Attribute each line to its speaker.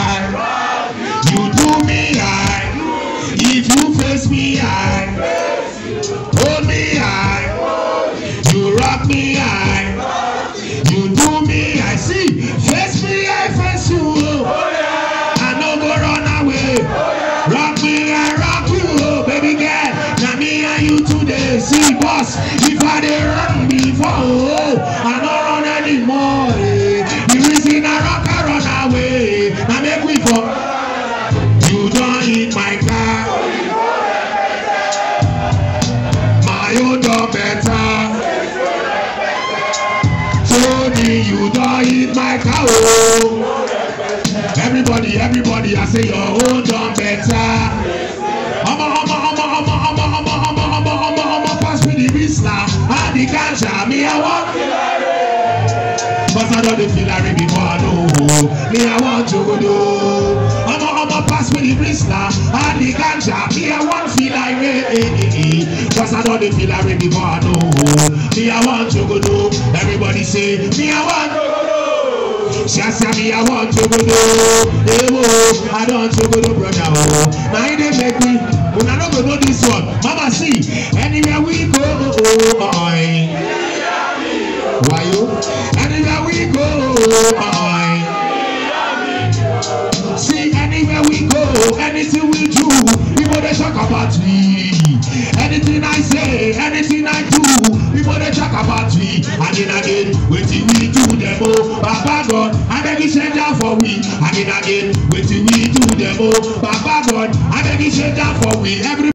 Speaker 1: high. You do me high. If you face me high, hold me high. You rock me high. You do me high. See, face me high, face you. I no go run away. Rock me, I rock you, oh, baby girl. Now me and you today, see boss. If I dey run before, oh, I no run anymore. Eh. The reason I rock, I run away. Now make we for. You don't hit my car. My own done better. Tony, you don't hit my car. Oh. Everybody, everybody, I say your own done better. Omo, omo, omo, omo, omo, omo, omo, omo, omo, omo, pass me the Rizla and the ganja. Me, I want Cause I know the feel I before I know. Me, I want to go do. Omo, omo, pass me the Rizla and the ganja. Me, I want feel like me. Cause I know the feel I before I know. Me, I want to go do. Everybody say, me, I want to go do. Shasa me, I want to go do. Hey, oh, I don't to go do, brother. Oh. Now it dey make me. When I don't go know this one, Mama see. Anywhere we go, oh, oh, oh, oh. Why you? Anywhere we go, oh, oh. See, anywhere we go, anything we do, people they talk about me. Anything I say, anything I do, people they talk about me. Again, again, waiting we do them oh, Baba God, I beg you send down for we. Again, again, waiting we do them oh, Baba God, I beg you send down for we. Every